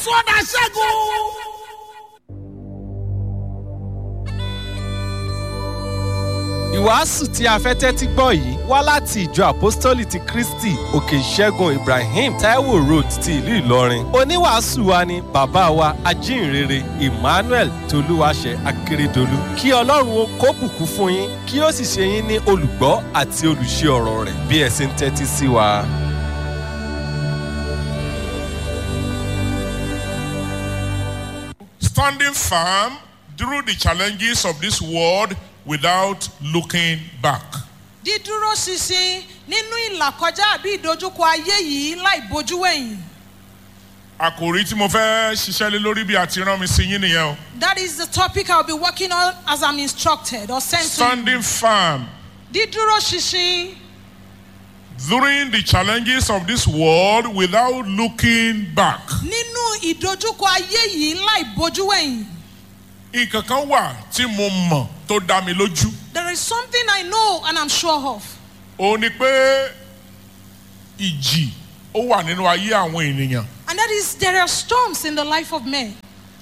sọ́dà ṣẹ́gun. ìwàásù tí a fẹ́ tẹ́tí gbọ́ yìí wá láti ìjọ àpọ́stólì ti kristi òkè ìṣẹ́gun ibrahim taiwo road ti ìlú ìlọrin oníwàásù wa ni bàbá wa ajínrere emmanuel tolúwaṣẹ akérèdọlù kí ọlọ́run ó kó bùkún fún yín kí ó sì ṣe yín ní olùgbọ́ àti olùṣe ọ̀rọ̀ rẹ̀ bí ẹ ṣe ń tẹ́tí sí wa. standing firm through the challenges of this world without looking back. dídúró ṣinṣin nínú ìlàkọjá àbí ìdojúkọ ayé yìí láì bojú wẹ̀yìn. àkòrí tí mo fẹ́ ṣiṣẹ́ lé lórí bí a ti rán mi sí yín nìyẹn o. that is the topic i will be working on as i'm instructed or sent to you. standing firm dídúró ṣinṣin during the challenges of this world without looking back. nínú ìdojúkọ ayé yìí láì bojú wẹ̀yìn. nǹkan kan wà tí mo mọ̀ tó dá mi lójú. there is something i know and i'm sure of. òun ni pé ìjì ó wà nínú ayé àwọn ènìyàn. and that is there are storms in the life of men.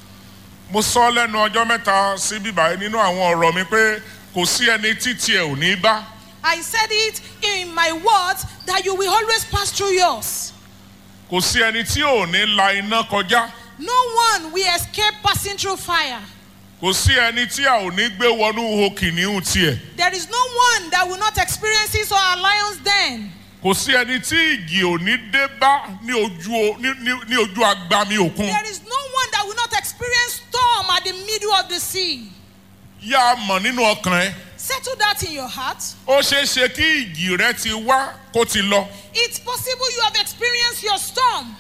mo sọ lẹ́nu ọjọ́ mẹ́ta sí bíbáyé nínú àwọn ọ̀rọ̀ mi pé kò sí ẹni títí ẹ̀ ò ní bá. I said it in my words that you will always pass through yours. kò sí ẹni tí ò ní la iná kọjá. No one will escape passing through fire. kò sí ẹni tí a ò ní gbé wọnú ihò kìnìún tiẹ̀. There is no one that will not experience his or her lion's den. kò sí ẹni tí ìjì ò ní dé bá ní ojú o- ní ní- ní ojú agbami òkun. There is no one that will not experience storm at the middle of the sea. yá a mọ̀ nínú ọkàn ẹ. Settle that in your heart. ó ṣeé ṣe kí ìjì rẹ ti wá kó ti lọ. It's possible you have experienced your storm.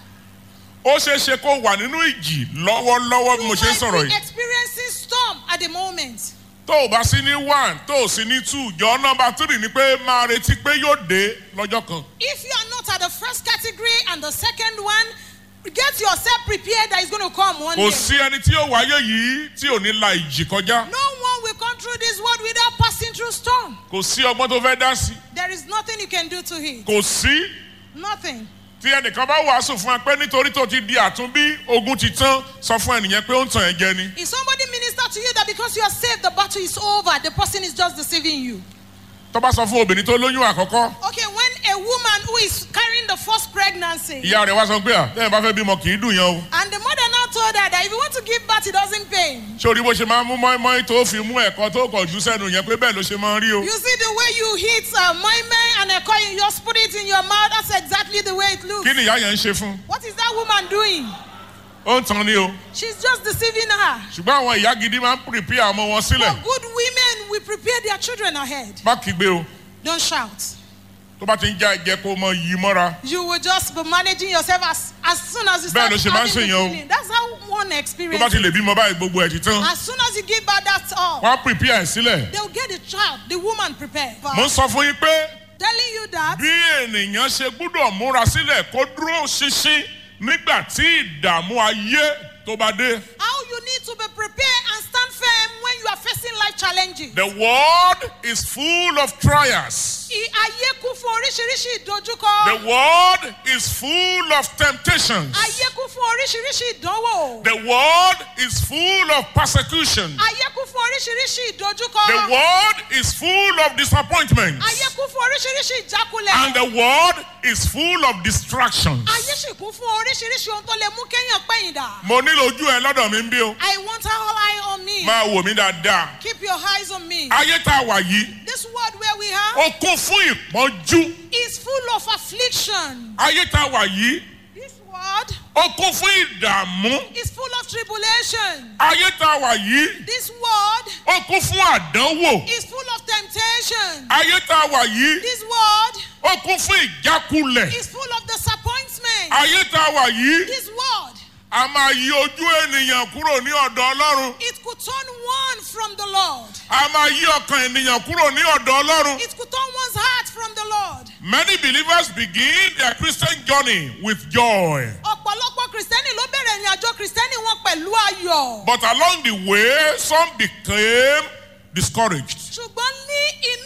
ó ṣeé ṣe kó wà nínú ìjì lọ́wọ́lọ́wọ́ bí You mo ṣe ń sọ̀rọ̀ might be yìí. experiencing storm at the moment. tó o bá sí ní one tó o sí ní two jọ nọmba three ni pé máa retí pé yóò dé lọ́jọ́ kan. If you are not at the first category and the second one, get yourself prepared that it's going to come one kò day. sí ẹni tí yóò wáyé yìí tí ò ní la ìjì kọjá. No one will come through this world without passing through storm. kò sí ọgbọ́n tó fẹ́ dá sí. There is nothing you can do to it. kò sí Nothing. tí ẹnìkan bá wàásù fún ẹ pé nítorí tó ti di àtúnbí ogun ti tán sọ fún ẹnìyẹn pé ó ń tàn ẹ́ jẹ ni. If somebody minister to you that because you are saved, the battle is over, the person is just deceiving you. tó bá sọ fún obìnrin tó lóyún àkọ́kọ́ Okay, when a woman who is carrying the first pregnancy, ìyá rẹ̀ wá sọ pé à tẹ́yìn bá fẹ́ bímọ kì í dùn yẹn o. and the mother now told her that if you want to give birth, it doesn't pain. sórí bó ṣe máa ń mú mọ́ínmọ́ín tó fi mú ẹ̀kọ́ tó kọ̀ jù sẹ́nu yẹn pé bẹ́ẹ̀ ló ṣe máa ń rí o. You see the way you hit a moime and a coin, you just put it in your mouth. That's exactly the way it looks. kí ni ìyá yẹn ń ṣe fún? What is that woman doing? ó ń tan ni o. She's just deceiving her. ṣùgbọ́n àwọn ìyá gidi máa ń pìrìpì ọmọ wọn For sílẹ̀. good women, we prepare their children ahead. má kígbe o Don't shout. tó bá ti ń já ẹ̀jẹ̀ kó mọ yí mọ́ra. You will just be managing yourself as, as soon as you Bẹ́ẹ̀ start ló ṣe máa ń having the ṣèyàn o. feeling. That's how one tó experience. bá ti lè bímọ báyìí gbogbo ẹ̀ ti tán. As soon as you give birth, that's all. wọ́n á pìrìpì ẹ̀ sílẹ̀. They'll get the child, the woman prepared. mo ń sọ fún yín pé Telling you that bí ènìyàn ṣe gbúdọ̀ múra sílẹ̀ kó dúró ṣinṣin nígbà tí ìdààmú ayé tó bá dé. how you need to be prepared and stand firm when you are facing life challenges. The world is full of trials. I- Ayé kún fún oríṣiríṣi ìdojúkọ. The world is full of temptations. Ayé kún fún oríṣiríṣi ìdánwò. The world is full of persecution. Ayé kún fún oríṣiríṣi The ìdojúkọ. world is full of disappointments. Ayé kún fún oríṣiríṣi And ìjákulẹ̀. the world is full of distractions. Ayé sì kún fún oríṣiríṣi ohun tó lè mú kéèyàn pẹ̀yìndà. Mo nílò ojú ẹ lọ́dọ̀ mi ń bí o. I want all eye on me. Máa wò mí dáadáa. Keep your eyes on me. Ayé tá a wà yìí, This world where we are ó kún fún ìpọ́njú. is full of affliction. Ayé tá a wà yìí, This world ó kún fún ìdààmú. is full of tribulation. Ayé tá a wà yìí, This world ó kún fún àdánwò. is full of temptation. Ayé tá a wà yìí, This world ó kún fún ìjákulẹ̀. is full of disappointment. Ayé tá a wà yìí, This world, a máa yí ojú ènìyàn kúrò ní ọ̀dọ̀ Ọlọ́run. it could turn one from the Lord. A máa yí ọkàn ènìyàn kúrò ní ọ̀dọ̀ Ọlọ́run. It could turn one's heart from the Lord. Many believers begin their Christian journey with joy. Ọ̀pọ̀lọpọ̀ Kìrìsìtẹ́nì ló bẹ̀rẹ̀ ìrìn àjò Kìrìsìtẹ́nì wọn pẹ̀lú ayọ̀. But along the way, some became discouraged. Ṣùgbọ́n ní inú ìrìn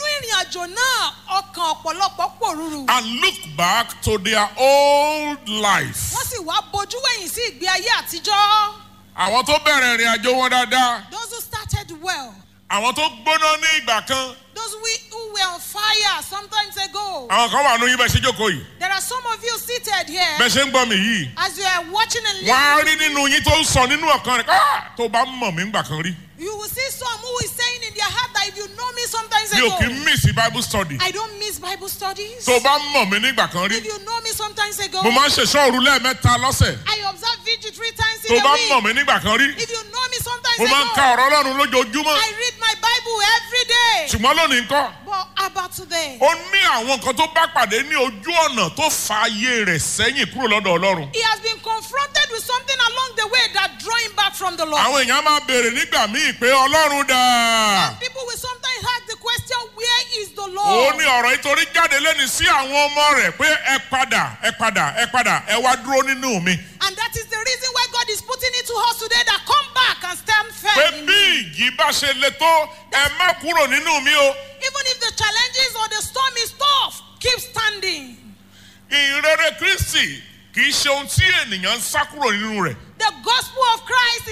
àjò náà ọkàn ọ̀pọ̀lọpọ̀ pòrúurú. and look back to their old life. wọ́n sì wá bojú wẹ̀yìn sí ìgbé ayé àtijọ́. àwọn tó bẹ̀rẹ̀ ìrìn àjò wọn dáadáa those who started well. àwọn tó gbóná ní ìgbà kan those we, who were on fire sometimes ago. àwọn kan wà nínú yín bẹ́ẹ̀ ṣe jókòó yìí there are some of you seated here. bẹ́ẹ̀ ṣe ń gbọ́ mi yìí as you are watching and wọ́n á listening. rí nínú yín tó ń sọ nínú ọ̀kan rẹ̀ "Ah, tó bá mọ̀ mí ńgbà kan rí you will see some who is saying in their heart that if you know me sometimes mi ò ago. kí ń miss bible study I don't miss Bible studies. tó bá mọ̀ mí nígbà kan rí if you know me sometimes ago. mo máa ń ṣèṣọ́ òru lẹ́ẹ̀mẹ́ta lọ́sẹ̀ I observe vigil three times tó in bá a week. mọ̀ mí nígbà kan rí If you know me sometimes mo máa ń ago. ka ọ̀rọ̀ ọlọ́run lójoojúmọ́ I read my Bible every day. ṣùgbọ́n lónìí ńkọ́ But about today, ó ní àwọn nǹkan tó bá pàdé ní ojú ọ̀nà tó fa ayé rẹ̀ sẹ́yìn kúrò lọ́dọ̀ ọlọ́run he has been confronted with something along the way that draw him back from the Lord. àwọn èèyàn máa béèrè nígbà míì pé ọlọ́run dà People will sometimes ask the question, where is the ó Lord? ní ọ̀rọ̀ ìtorí jáde lẹ́ni sí àwọn ọmọ rẹ̀ pé ẹ padà ẹ padà ẹ padà ẹ wá dúró nínú mi And that is the reason why God is putting it to us today that come back and stand pé firm. in bí me. ìjì bá ṣe le tó ẹ má kúrò nínú mi o Even if the challenges or the storm is tough, keep standing. ìrere kristi kì í ṣe ohun tí ènìyàn ń sá kúrò nínú rẹ̀ The gospel of Christ